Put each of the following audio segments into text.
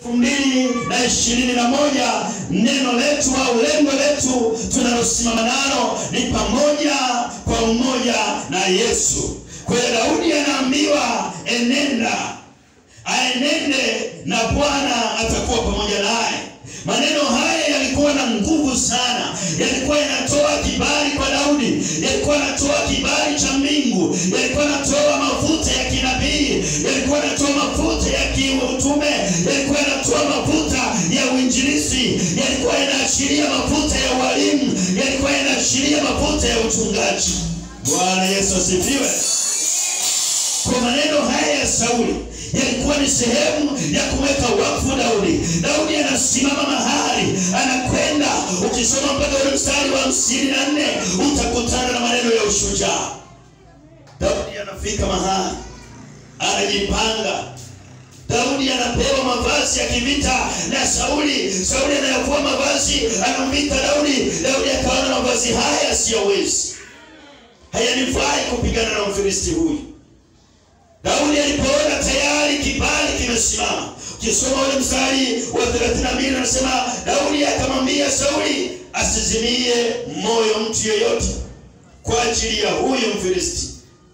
elfu mbili na ishirini na moja neno letu au lengo letu tunalosimama nalo ni pamoja kwa umoja na Yesu. Kwa hiyo Daudi anaambiwa enenda, aenende na Bwana atakuwa pamoja naye. Maneno haya yalikuwa na nguvu sana, yalikuwa yanatoa kibali kwa Daudi, yalikuwa yanatoa kibali cha mbingu, yalikuwa yanatoa mafuta ya kinabii, yalikuwa yanatoa mafuta ya kiutume, yalikuwa yanatoa mafuta ya uinjilisi, yalikuwa yanaashiria mafuta ya ualimu, yalikuwa yanaashiria mafuta ya uchungaji. Bwana Yesu asifiwe. Kwa maneno haya ya Sauli yalikuwa ni sehemu ya kumweka wakfu Daudi. Daudi anasimama mahali anakwenda, ukisoma mpaka ule mstari wa hamsini na nne utakutana na maneno ya ushujaa. Daudi anafika mahali anajipanga. Daudi anapewa mavazi ya kivita na Sauli. Sauli anayavua mavazi anamvika Daudi. Daudi akaona mavazi haya siyawezi, hayanifai kupigana na Mfilisti huyu. Daudi alipoona tayari kibali kimesimama, ukisoma ule mstari wa 32 anasema Daudi akamwambia Sauli asizimie moyo mtu yeyote kwa ajili ya huyu Mfilisti.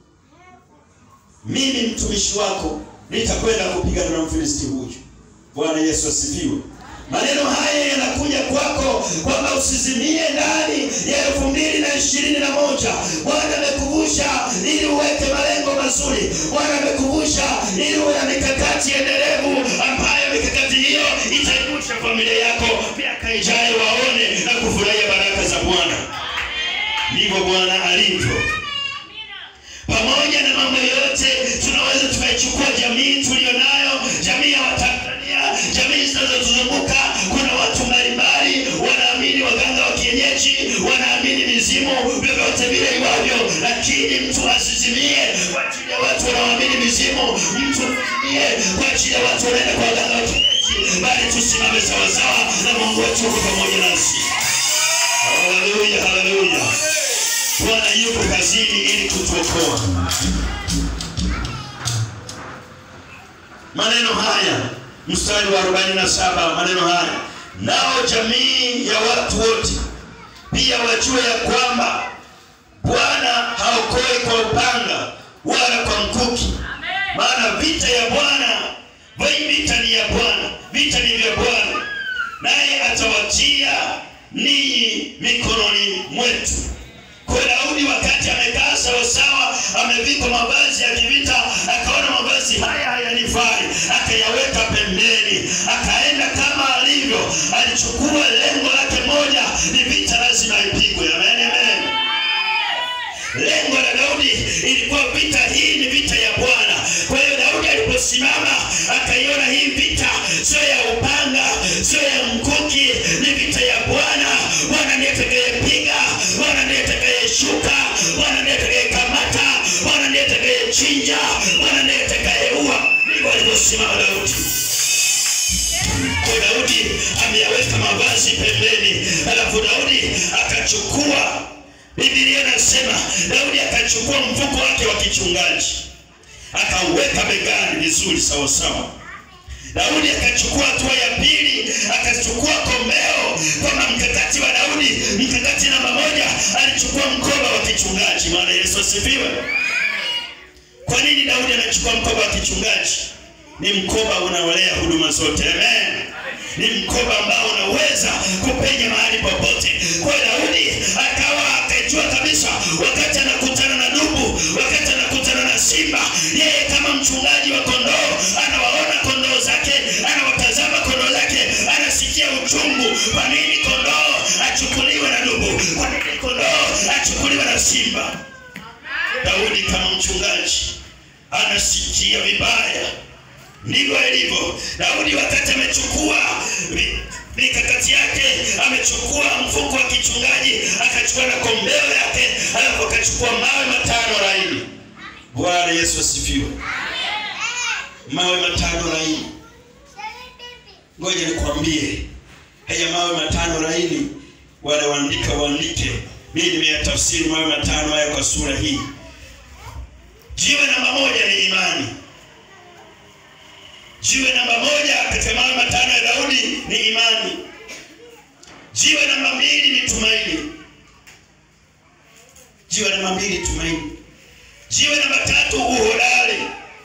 Mimi mtumishi wako nitakwenda kupigana na Mfilisti huyu. Bwana Yesu asifiwe. Maneno haya yanakuja kwako kwamba usizimie ndani ya elfu mbili na ishirini na moja. Bwana amekuvusha ili uweke malengo mazuri. Bwana amekuvusha ili uwe na mikakati endelevu, ambayo mikakati hiyo itaibusha familia yako miaka ijayo, waone na kufurahia baraka za Bwana. Ndivyo Bwana alivyo. Pamoja na mambo yote, tunaweza tukaichukua jamii tuliyonayo, jamii ya Watanzania, jamii zinazotuzunguka. Kuna watu mbalimbali wanaamini waganga wa kienyeji, wanaamini mizimu, vyovyote vile iwavyo, lakini mtu asizimie kwa ajili ya watu wanaoamini mizimu, mtu asizimie kwa ajili ya watu wanaenda kwa waganga wa kienyeji, bali tusimame sawasawa na Mungu wetu uko pamoja nasi. Haleluya, haleluya. Bwana yuko kazini ili kutuokoa. Maneno haya mstari wa 47, maneno haya nao jamii ya watu wote pia wajue ya kwamba Bwana haokoi kwa upanga wala kwa mkuki, maana vita ya Bwana, vita ni ya Bwana, vita ni vya Bwana, naye atawatia ninyi mikononi mwetu. Kwa Daudi wakati amekaa sawasawa, amevikwa mavazi ya kivita, akaona mavazi haya hayanifai, akayaweka pembeni, akaenda kama alivyo. Alichukua lengo lake moja, ni vita lazima ipigwe. Amen, amen. Lengo la Daudi ilikuwa vita hii ni vita ya Bwana. Kwa hiyo Daudi aliposimama akaiona hii vita sio ya upanga, sio ya mkuki, ni vita ya Bwana. Bwana ndiye atakayepiga, Bwana ndiye atakayeshuka, Bwana ndiye atakayekamata, Bwana ndiye atakayechinja, Bwana ndiye atakayeua. Ndivyo alivyosimama Daudi. Kwa Daudi ameyaweka mavazi pembeni, alafu Daudi akachukua Biblia inasema Daudi akachukua mfuko wake wa kichungaji akauweka begani vizuri sawa sawa. Daudi akachukua hatua ya pili, akachukua kombeo, kwamba mkakati wa Daudi, mkakati namba moja, alichukua mkoba wa kichungaji. Bwana Yesu asifiwe. Kwa nini Daudi anachukua mkoba wa kichungaji? Ni mkoba unaolea huduma zote. Amen. Ni mkoba ambao unaweza kupenya mahali popote. Kwa Daudi akawa akajua kabisa, wakati anakutana na dubu, wakati anakutana na simba, yeye kama mchungaji wa kondoo anawaona kondoo zake, anawatazama kondoo zake, anasikia uchungu. Kwa nini kondoo achukuliwe na dubu? Kwa nini kondoo achukuliwe na simba? Daudi kama mchungaji anasikia vibaya. Ndivyo ilivyo. Daudi wakati amechukua mikakati yake, amechukua mfuko wa kichungaji, akachukua na kombeo yake, alafu akachukua mawe matano laini. Bwana Yesu asifiwe. Mawe matano laini. Ngoja nikwambie, haya mawe matano laini, wale waandika waandike. Mimi nimeyatafsiri mawe matano haya kwa sura hii. Jiwe namba moja ni imani. Jiwe namba moja katika mawe matano ni imani. Jiwe namba mbili ni tumaini. Jiwe namba mbili tumaini. Jiwe namba tatu uhodari.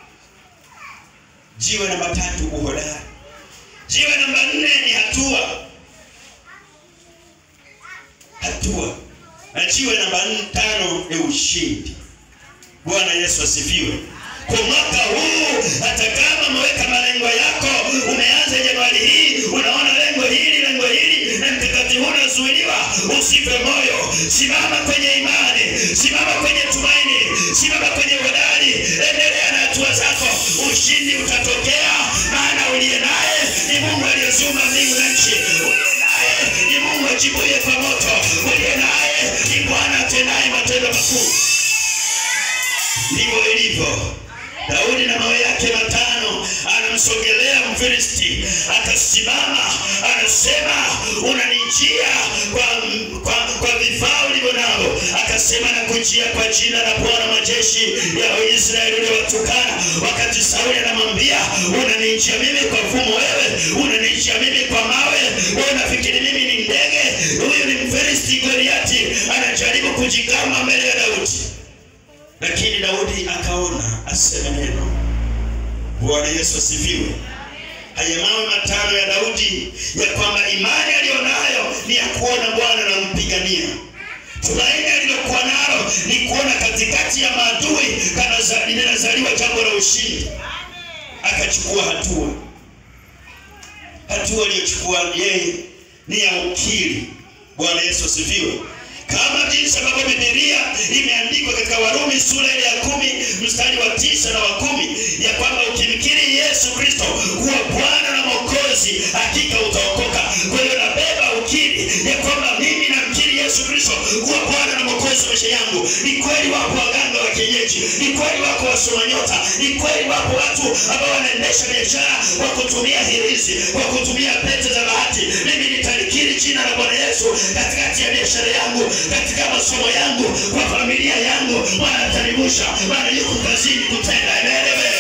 Jiwe namba tatu uhodari. Jiwe namba nne ni hatua. Hatua. Na jiwe namba nne tano ni ushindi. Bwana Yesu asifiwe. Kwa mwaka huu, hata kama umeweka malengo yako, umeanza Januari hii, unaona lengo hili, lengo hili, na mkakati huu unazuiliwa, usife moyo. Simama kwenye imani, simama kwenye tumaini, simama kwenye uhodari, endelea na hatua zako, ushindi utatokea, maana uliye naye ni Mungu aliyeziumba mbingu na nchi. Uliye naye ni Mungu ajibuye kwa moto. Uliye naye ni Bwana atendaye matendo makuu. Ndivyo ilivyo. Daudi na mawe yake matano anamsogelea Mfilisti, akasimama anasema, unanijia kwa, kwa, kwa vifaa ulivyo navyo. Akasema, nakujia kwa jina la Bwana majeshi ya Israeli uliowatukana. Wakati Sauli anamwambia, unanijia mimi kwa fumo, wewe unanijia mimi kwa mawe, wewe unafikiri mimi ni ndege? Huyu ni Mfilisti Goliati, anajaribu kujigamba mbele ya Daudi lakini Daudi akaona aseme neno. Bwana Yesu asifiwe. Haya mawe matano ya Daudi ya kwamba imani aliyonayo ni ya kuona Bwana anampigania. Tumaini alilokuwa nalo ni kuona katikati ya maadui kana linazaliwa jambo la ushindi. Akachukua hatua. Hatua aliyochukua yeye ni ya ukiri. Bwana Yesu asifiwe kama jinsi ambavyo Biblia imeandikwa katika Warumi sura ile ya kumi mstari wa tisa na wa kumi ya kwamba ukimkiri Yesu Kristo kuwa Bwana na Mwokozi hakika utaokoka. Kwa hiyo nabeba ukiri ya kwamba mimi namkiri Yesu Kristo kuwa Bwana na Mwokozi wa maisha yangu. Ni kweli wapo waganga wa kienyeji, ni kweli wako wasoma nyota, ni kweli wapo watu ambao wanaendesha biashara kwa kutumia hirizi, kwa kutumia pete za bahati. Mimi nitalikiri jina la Bwana Yesu katikati ya biashara yangu katika masomo yangu, kwa familia yangu, Bwana atanivusha, Bwana yuko kazini kutenda. Elewe,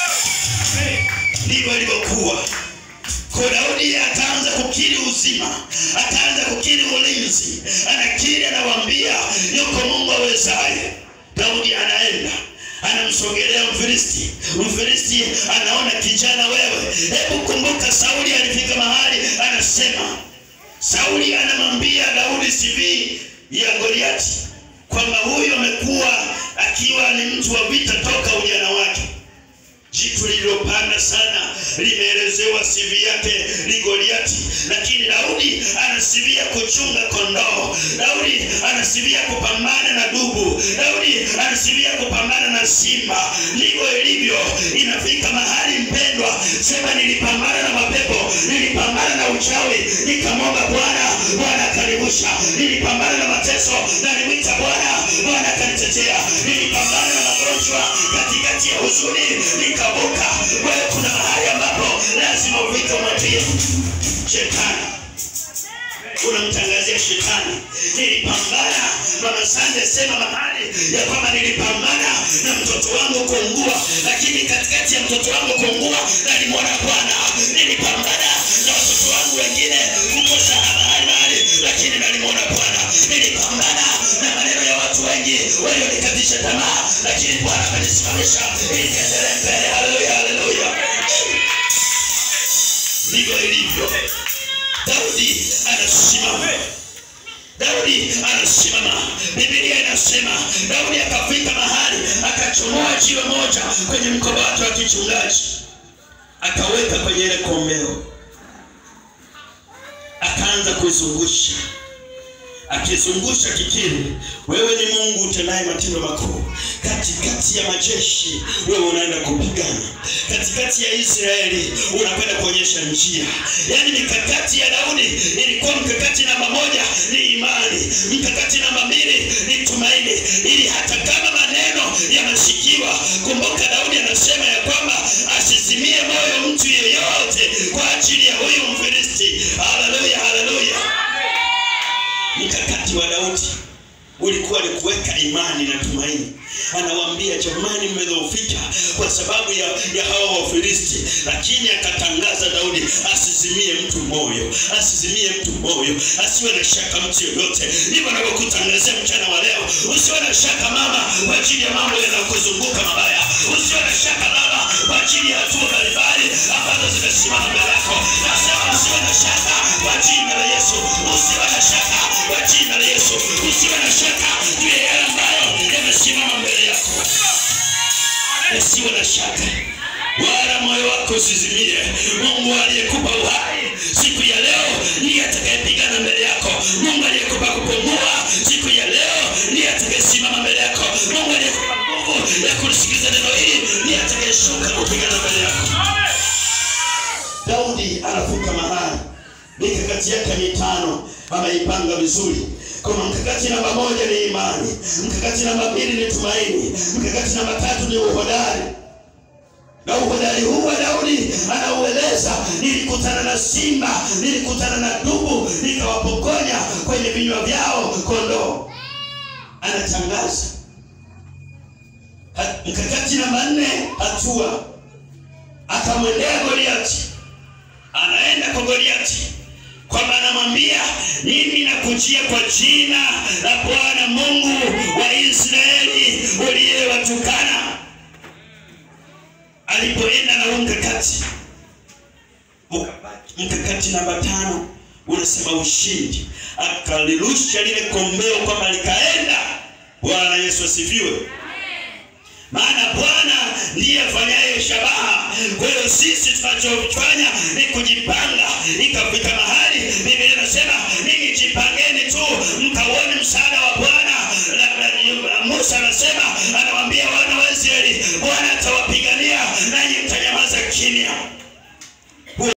ndivyo ilivyokuwa. Kwa Daudi akaanza kukiri uzima, akaanza kukiri ulinzi, anakiri, anawaambia yuko Mungu awezaye. Daudi anaenda anamsogelea Mfilisti. Mfilisti anaona kijana, wewe, hebu kumbuka, Sauli alifika mahali anasema Sauli anamwambia Daudi CV ya Goliati kwamba huyu amekuwa akiwa ni mtu wa vita toka ujana wake. Jitu lililopanda sana limeelezewa CV yake ni Goliati, lakini Daudi ana CV ya kuchunga kondoo. Daudi ana CV ya kupambana na dubu. Daudi ana CV ya kupambana na simba. Ndivyo ilivyo, inafika mahali mpendwa, sema nilipambana na mapepo, nilipambana na uchawi, nikamwomba Bwana, Bwana akanivusha. Nilipambana na mateso, nalimwita Bwana, Bwana akanitetea. Nilipambana na magonjwa, katikati ya huzuni nikavuka. Wewe kuna mahali ambapo lazima ufike, umwambie shetani unamtangazia shetani, nilipambana. Mama Sande sema mahali ya kwamba nilipambana na mtoto wangu kuungua, lakini katikati ya mtoto wangu kuungua nalimwona Bwana. Nilipambana na watoto wangu wengine kukosa mahali mahali, lakini nalimwona Bwana. Nilipambana na maneno ya watu wengi walionikatisha tamaa, lakini Bwana amenisimamisha ili niendelee mbele. Haleluya, haleluya! Ndivyo ilivyo. Daudi anasimama. Daudi anasimama. Biblia inasema Daudi akafika mahali akachomoa jiwe moja kwenye mkoba wake wa kichungaji, akaweka kwenye ile kombeo, akaanza kuizungusha akizungusha kikiri, wewe ni Mungu utendaye matendo makuu. Katikati ya majeshi wewe unaenda kupigana, katikati ya Israeli unakwenda kuonyesha njia. Yaani mikakati ya Daudi ilikuwa mkakati namba moja ni imani, mkakati namba mbili ni tumaini, ili hata kama maneno yamesikiwa. Kumbuka Daudi anasema ya kwamba asizimie moyo mtu yeyote kwa ajili ya huyu Mfilisti. Haleluya, haleluya. Mkakati wa Daudi ulikuwa ni kuweka imani na tumaini, anawaambia jamani, mmedhoofika kwa sababu ya, ya hawa Wafilisti. Lakini akatangaza Daudi asizimie mtu moyo, asizimie mtu moyo, asiwe na shaka mtu yoyote. Ndivyo navyokutangazia mchana wa leo, usiwe na shaka mama, kwa ajili ya mambo yanayokuzunguka mabaya. Usiwe na shaka baba, kwa ajili ya hatua mbalimbali ambazo zimesimama mbele yako. Nasema usiwe na shaka kwa jina la Yesu, usiwe na shaka kwa jina la Yesu, usiwe na shaka juu ya yale ambayo yamesimama mbele yako. Usiwe na shaka wala moyo wako usizimie. Mungu aliyekupa uhai siku ya leo ndiye atakayepigana mbele yako. Mungu aliyekupa kupumua siku ya leo ndiye atakayesimama mbele yako. Mungu aliyekupa nguvu ya kulisikiliza neno hili ndiye atakayeshuka kupigana mbele yako. Daudi anafika mahali mikakati yake mitano ameipanga vizuri. Kama mkakati namba moja ni imani, mkakati namba mbili ni tumaini, mkakati namba tatu ni uhodari na uhodari huu wa Daudi anaueleza, nilikutana na simba, nilikutana na dubu, nikawapokonya kwenye vinywa vyao kondoo. Anatangaza Ha- mkakati namba nne, hatua. Akamwendea Goliati, anaenda kwa Goliati kwamba anamwambia mimi nakujia kwa jina la Bwana Mungu wa Israeli uliyewatukana alipoenda na huu mkakati ukabaki mkakati namba tano unasema ushindi akalirusha lile kombeo kwamba likaenda bwana yesu asifiwe maana bwana ndiye afanyaye shabaha kwa hiyo sisi tunachofanya ni kujipanga ikafika mahali